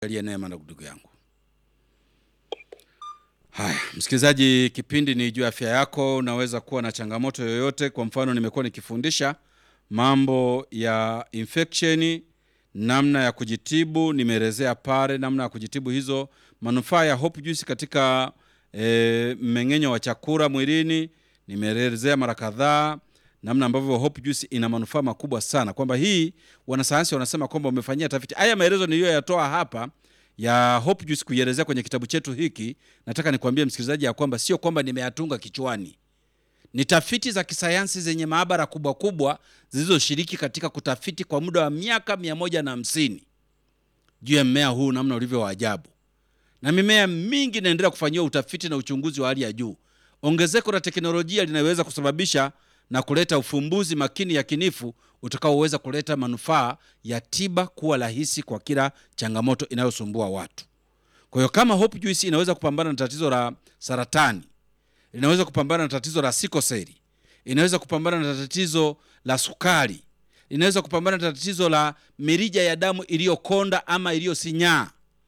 aliye neema na ndugu yangu. Haya, msikilizaji, kipindi ni juu ya afya yako. Unaweza kuwa na changamoto yoyote. Kwa mfano, nimekuwa nikifundisha mambo ya infection, namna ya kujitibu. Nimeelezea pale namna ya kujitibu hizo, manufaa ya Hope Juice katika e, mmeng'enyo wa chakula mwilini. Nimeelezea mara kadhaa namna ambavyo Hope Juice ina manufaa makubwa sana, kwamba hii wanasayansi wanasema kwamba wamefanyia tafiti. Haya maelezo niliyoyatoa hapa ya Hope Juice kuielezea kwenye kitabu chetu hiki, nataka nikwambie msikilizaji ya kwamba sio kwamba nimeyatunga kichwani, ni tafiti za kisayansi zenye maabara kubwa kubwa zilizoshiriki katika kutafiti kwa muda wa miaka mia moja na hamsini juu ya mmea huu namna ulivyo wa ajabu, na mimea mingi inaendelea kufanyiwa utafiti na uchunguzi wa hali ya juu. Ongezeko la teknolojia linaweza kusababisha na kuleta ufumbuzi makini yakinifu utakaoweza kuleta manufaa ya tiba kuwa rahisi kwa kila changamoto inayosumbua watu. Kwa hiyo kama Hope Juice inaweza kupambana na tatizo la saratani, inaweza kupambana na tatizo la sikoseli, inaweza kupambana na tatizo la sukari, inaweza kupambana na tatizo la mirija ya damu iliyokonda ama iliyosinyaa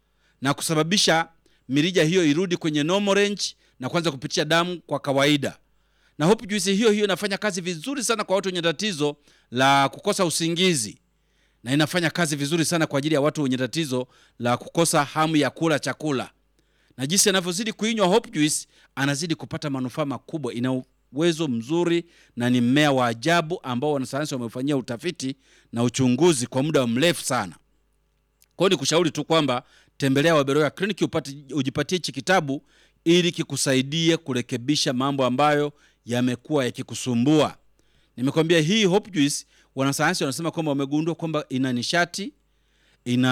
na kusababisha mirija hiyo irudi kwenye normal range na kuanza kupitisha damu kwa kawaida na Hope Juice hiyo hiyo inafanya kazi vizuri sana kwa watu wenye tatizo la kukosa usingizi, na inafanya kazi vizuri sana kwa ajili ya watu wenye tatizo la kukosa hamu ya kula chakula. Na jinsi anavyozidi kuinywa Hope Juice, anazidi kupata manufaa makubwa. Ina uwezo mzuri na ni mmea wa ajabu ambao wanasayansi wamefanyia utafiti na uchunguzi kwa muda mrefu sana. Kwa hiyo ni kushauri tu kwamba tembelea Waberoya Clinic upate ujipatie hichi kitabu ili kikusaidie kurekebisha mambo ambayo yamekuwa yakikusumbua. Nimekwambia hii Hope Juice, wanasayansi wanasema kwamba wamegundua kwamba ina nishati, ina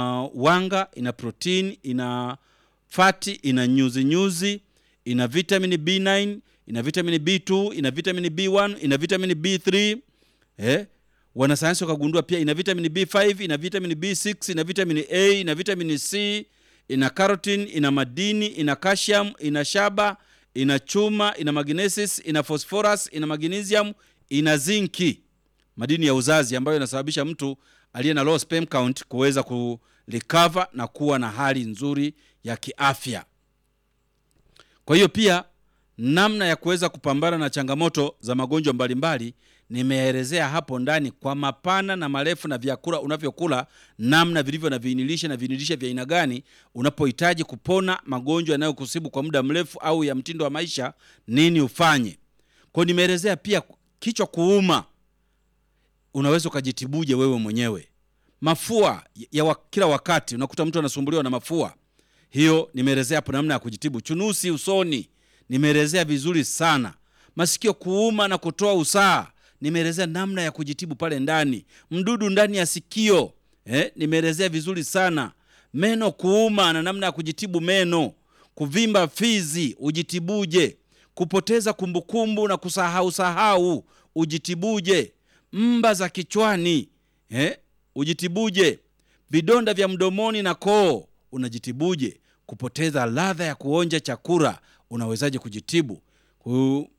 wanga, ina protini, ina fati, ina nyuzi nyuzi, ina vitamini B9, ina vitamini B2, ina vitamini B1, ina vitamini B3 eh? Wanasayansi wakagundua pia ina vitamini B5, ina vitamini B6, ina vitamini A, ina vitamini C, ina carotene, ina madini, ina calcium, ina shaba ina chuma, ina magnesis, ina phosphorus, ina magnesium, ina zinki, madini ya uzazi ambayo inasababisha mtu aliye na low sperm count kuweza kurecover na kuwa na hali nzuri ya kiafya. Kwa hiyo pia namna ya kuweza kupambana na changamoto za magonjwa mbalimbali nimeelezea hapo ndani kwa mapana na marefu, na vyakula unavyokula namna vilivyo na viinilishe na viinilishe vya aina gani unapohitaji kupona magonjwa yanayokusibu kwa muda mrefu au ya mtindo wa maisha, nini ufanye. Kwa hiyo nimeelezea pia kichwa kuuma, unaweza ukajitibuje wewe mwenyewe. Mafua ya wa, kila wakati unakuta mtu anasumbuliwa na mafua, hiyo nimeelezea hapo namna ya kujitibu. Chunusi usoni nimeelezea vizuri sana. Masikio kuuma na kutoa usaha nimeelezea namna ya kujitibu pale ndani. Mdudu ndani ya sikio eh, nimeelezea vizuri sana. Meno kuuma na namna ya kujitibu meno. Kuvimba fizi ujitibuje? Kupoteza kumbukumbu na kusahau sahau ujitibuje? Mba za kichwani eh, ujitibuje? Vidonda vya mdomoni na koo unajitibuje? Kupoteza ladha ya kuonja chakula unawezaje kujitibu? Ku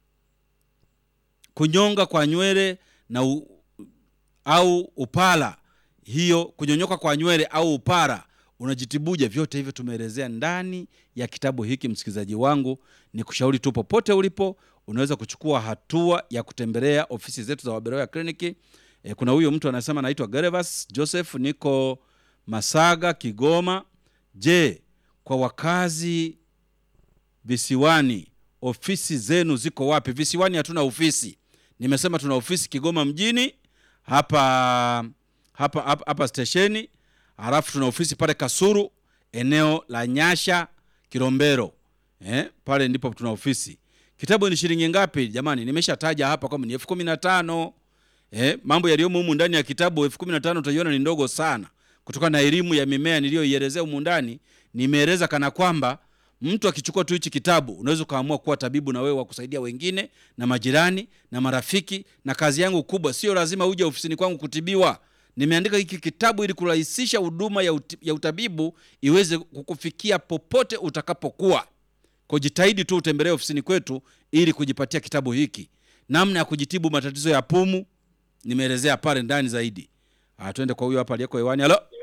kunyonga kwa nywele na u, au upara, hiyo kunyonyoka kwa nywele au upara unajitibuje? Vyote hivyo tumeelezea ndani ya kitabu hiki. Msikilizaji wangu, ni kushauri tu, popote ulipo, unaweza kuchukua hatua ya kutembelea ofisi zetu za Waberoya Kliniki. E, kuna huyo mtu anasema anaitwa Gervas Joseph, niko Masaga, Kigoma. Je, kwa wakazi visiwani ofisi zenu ziko wapi? Visiwani hatuna ofisi. Nimesema tuna ofisi Kigoma mjini hapa hapa hapa, hapa stesheni, halafu tuna ofisi pale Kasuru eneo la Nyasha Kilombero, eh, pale ndipo tuna ofisi. Kitabu ni shilingi ngapi jamani? Nimeshataja hapa kwamba ni elfu kumi na tano. Eh, mambo yaliyomo humu ndani ya kitabu elfu kumi na tano utaiona ni ndogo sana kutokana na elimu ya mimea niliyoielezea humu ndani. Nimeeleza kana kwamba mtu akichukua tu hichi kitabu unaweza ukaamua kuwa tabibu na wewe wa kusaidia wengine na majirani na marafiki. Na kazi yangu kubwa, sio lazima uje ofisini kwangu kutibiwa. Nimeandika hiki kitabu ili kurahisisha huduma ya, uti, ya utabibu iweze kukufikia popote utakapokuwa. Kwa jitahidi tu utembelee ofisini kwetu ili kujipatia kitabu hiki. Namna ya kujitibu matatizo ya pumu nimeelezea pale ndani zaidi. Ah, twende kwa huyo hapa aliyeko hewani. Halo.